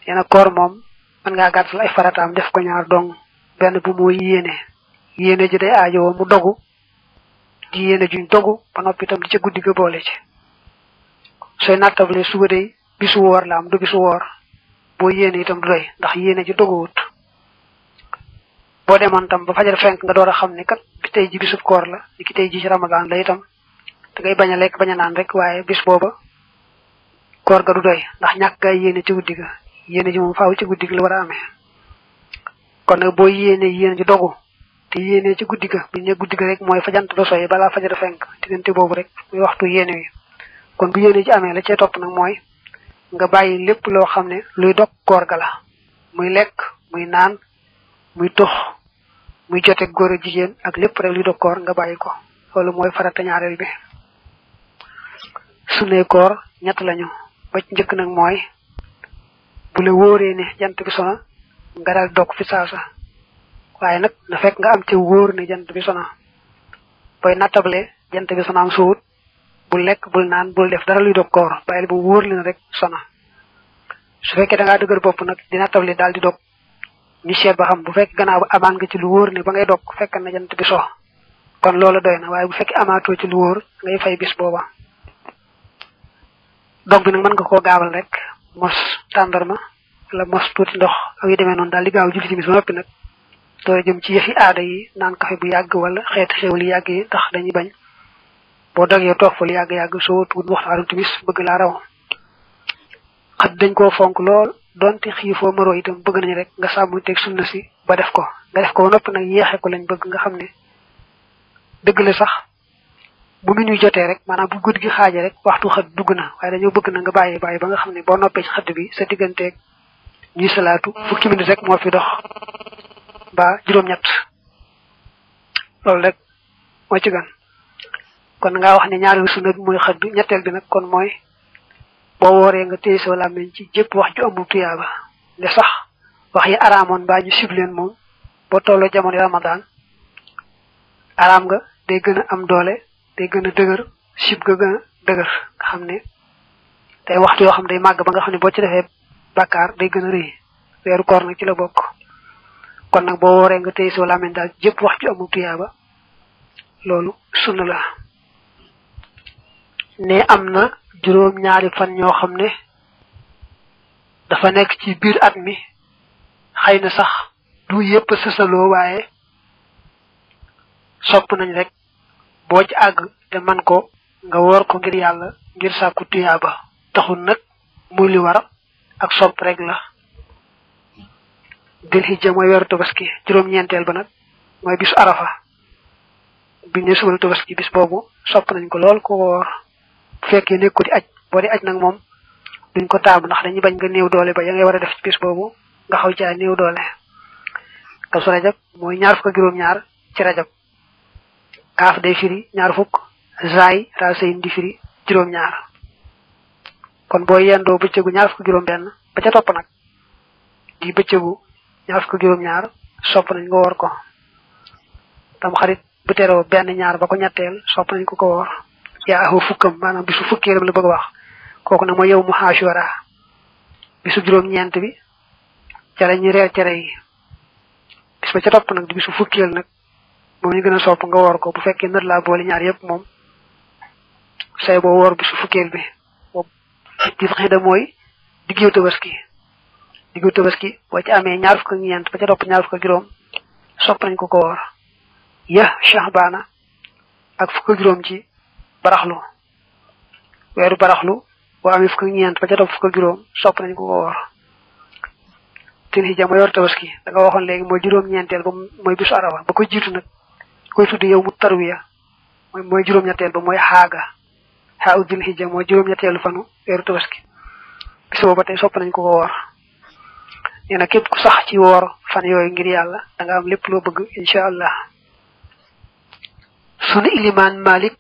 nee na koor moom mën ngaa gàttal ay farataam def ko ñaar dong benn bu mooy yéene yéene ji day aajowoo mu dogu di yéene juñ dogu ba noppi itam di ca guddi ga boole ci sooy nattable suba day bisu woor la am du bisu woor boo yéene itam du doy ndax yéene ji doguwut boo demoon tam ba fajar fenk nga door a xam ne kat bi tey ji bisub koor la ni ki tey ji ci ramadan la itam da ngay bañ a lekk bañ a naan rek waaye bis booba koor ga du doy ndax ñàkk gaa yéene ci guddi ga yéene ji moom faaw ci guddi ga la war a amee kon nag boo yéene yéene ji dogu te yéene ci guddi ga bu ñu ne guddi ga rek mooy fajant ba soy balaa fajar fenk diggante boobu rek muy waxtu yéene wi kon bu yéene ji amee la cee topp nag mooy nga bàyyi lépp loo xam ne luy dog koor ga la muy lekk muy naan muy tux muy jote góor a jigéen ak lépp rek luy dog koor nga bàyyi ko loolu mooy farata ñaareel bi sunne koor ñett lañu ba ci njëkk nag mooy bu la wóoree ne jant bi sona nga daal dog fi saasa waaye nag na fekk nga am ci wóor ne jant bi sona booy nattable jant bi sona am suut bul lekk bul naan bul def dara luy dog koor bàyyil bu wóor leen rek sona su fekkee da ngaa dëgër bopp nag di nattable daal di dog ñu seet ba xam bu fekk gannaaw ba amaan nga ci lu wóor ne ba ngay dog fekk na jant bi so kon loolu doy na waaye bu fekkee amaatoo ci lu wóor ngay fay bis booba dog bi nag mën nga koo gaawal rek mos tàndarma wala mos tuuti ndox ak yu demee noonu daal di gaaw julli timis ba noppi nag doo jëm ci yëfi aada yi naan kafe bu yàgg wala xeeti xew li yàgg yi tax dañuy bañ boo dogee toog fa lu yàgg-yàgg soo tuut waxtaanu timis bëgg laa raw xat dañ koo fonk lool donte xiifoo maroo itam bëgg nañu rek nga sàmm teg sunna si ba def ko nga def ko ba noppi nag yeexe ko lañ bëgg nga xam ne dëgg la sax bu minuy jotee rek maanaam bu guddi gi xaaje rek waxtu xët dugg na waaye dañoo bëgg na nga bàyyi bàyyi ba nga xam ne boo noppee ci xëdd bi sa digganteeg ñuy salaatu fukki minute rek moo fi dox ba juróom-ñett loolu rek moo ci gan kon ngaa wax ne ñaareelu sunna bi mooy xëdd ñetteel bi nag kon mooy boo wooree nga téye sa làmmiñ ci jëpp wax ju amul tuyaaba ne sax wax yi araamoon baa ñu sib leen moom boo tolloo jamono ramadan araam nga day gën a am doole day gën a dëgër sib ga gën a dëgër nga xam ne day waxtu yoo xam day màgg ba nga xam ne boo ci defee bàkkaar day gën a rëy weeru koor nag ci la bokk kon nag boo wooree nga téye sa làmmiñ daal jëpp wax ju amul tuyaaba loolu sunna la ne am na juróom ñaari fan ñoo xam ne dafa nekk ci biir at mi xëy na sax du yépp sësaloo waaye sopp nañ rek boo ci àgg te man ko nga woor ko ngir yàlla ngir sàkku tuyaaba taxul nag muy li war ak sopp rek la dil hijja mooy weeru tabaski juróom-ñeenteel ba nag mooy bisu arafa bi ne subal tabaski bis boobu sopp nañ ko lool ko woor bu fekkee nekku di aj boo di aj nag moom duñ ko taamu ndax dañuy bañ nga néew doole ba ya ngay war a def ci bis boobu nga xaw caa néew doole kasu rajab mooy ñaar fukk ak juróom-ñaar ci rajab kaaf day firi ñaar fukk zaay rasayin di firi juróom-ñaar kon boo yendoo bëccëgu ñaar fukk juróom-benn ba ca topp nag di bëccëgu ñaar fukk juróom-ñaar sopp nañ nga woor ko tam xarit bu teroo benn ñaar ba ko ñetteel sopp nañ ko ko woor yaa ahu fukkam maanaam bisu fukkeelam la bëgg a wax kooku nag mooy yow mu xaasura bisu juróom-ñeent bi ca la ñuy reer cere yi bis ba ca topp nag di bisu fukkeel nag moom ñu gën a sopp nga woor ko bu fekkee nër laa boole ñaar yépp moom say boo woor bisu fukkeel bi boobu di xëy da mooy diggeew tabaski diggeew tabaski boo ci amee ñaar fukk ak ñeent ba ca topp ñaar fukk ak juróom sopp nañ ko ko woor ya shahbaana ak fukk ak juróom ci baraxlu weeru baraxlu boo amee fukk ak ñeent ba ca topp fukk ak juróom sopp nañ ko ko woor tin hijja mooy yor tabaski da nga waxoon léegi mooy juróom-ñeenteel ba mooy bisu arafa ba ko jiitu nag koy tuddi yow mu tarwiya mooy mooy juróom-ñetteel ba mooy xaaga xaa u dil hijja mooy juróom-ñetteelu fanu weeru tabaski bis boobu ba tey sopp nañ ko ko woor nee na képp ku sax ci woor fan yooyu ngir yàlla da nga am lépp loo bëgg incha allah sunu ilimaan malik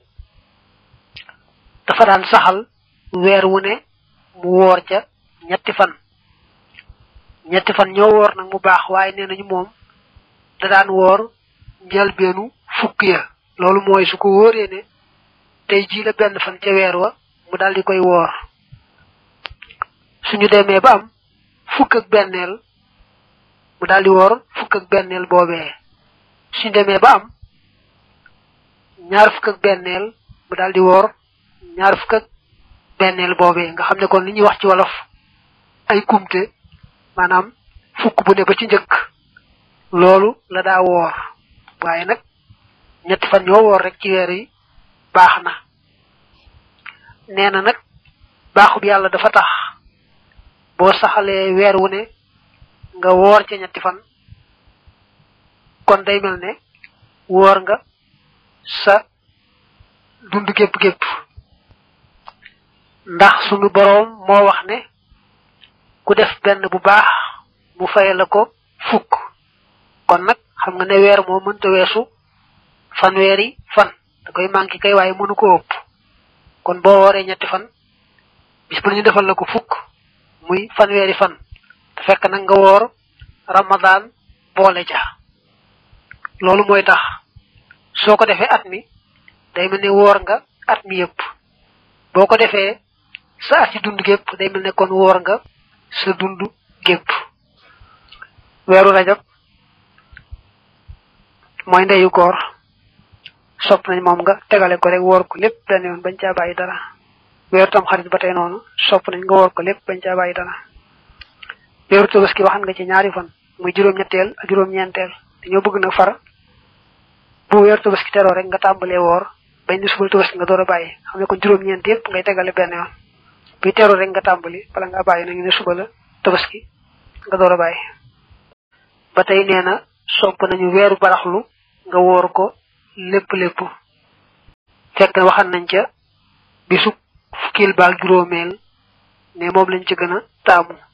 dafa daan saxal weer wu ne mu woor ca ñetti fan ñetti fan ñoo woor nag mu baax waaye nee nañu moom da daan woor njëlbeenu fukk ya loolu mooy su ko wóoree ne tey jii la benn fan ca weer wa mu daal di koy woor suñu demee ba am fukk ak benneel mu daal di woor fukk ak benneel boobee suñ demee ba am ñaar fukk ak benneel mu daal di woor ñaar fukk ak benneel boobee nga xam ne kon li ñuy wax ci wolof ay kumte maanaam fukk bu ne ba ci njëkk loolu la daa woor waaye nag ñetti fan ñoo woor rek ci weer yi baax na nee na nag baaxub yàlla dafa tax boo saxalee weer wu ne nga woor ca ñetti fan kon day mel ne woor nga sa dund gépp gépp ndax sunu boroom moo wax ne ku def benn bu baax mu faye la ko fukk kon nag xam nga ne weer moo mënta weesu fanweeri fan da koy manqué kay waaye mënu ko ëpp kon boo wooree ñetti fan bis bu ñu defal la ko fukk muy fanweeri fan te fekk nag nga woor ramadan boole ja loolu mooy tax soo ko defee at mi day mel ne woor nga at mi yëpp boo ko defee sa at ci dund gépp day mel ne kon woor nga sa dund gépp weeru rajab mooy ndeyu koor sopp nañ moom nga tegale ko rek woor ko lépp benn yoon bañ caa bàyyi dara weeru tam xarit ba tey noonu sopp nañ nga woor ko lépp bañ caa bàyyi dara weeru tabaski waxan nga ci ñaari fan muy juróom-ñetteel ak juróom-ñeenteel dañoo bëgg nag far bu weeru tabaski teroo rek nga tàmbalee woor bañ ni subal tabaski nga door a bàyyi xam ne kon juróom-ñeent yëpp ngay tegale benn yoon buy teroo rek nga tàmbali bala nga bàyyi nañu ne suba la tabaski nga door a bàyyi ba tey nee na sopp nañu weeru baraxlu nga woor ko lépp lépp fekk na waxan nañ ca bisu fukkil baak juróomeel ne moom lañ ci gën a taamu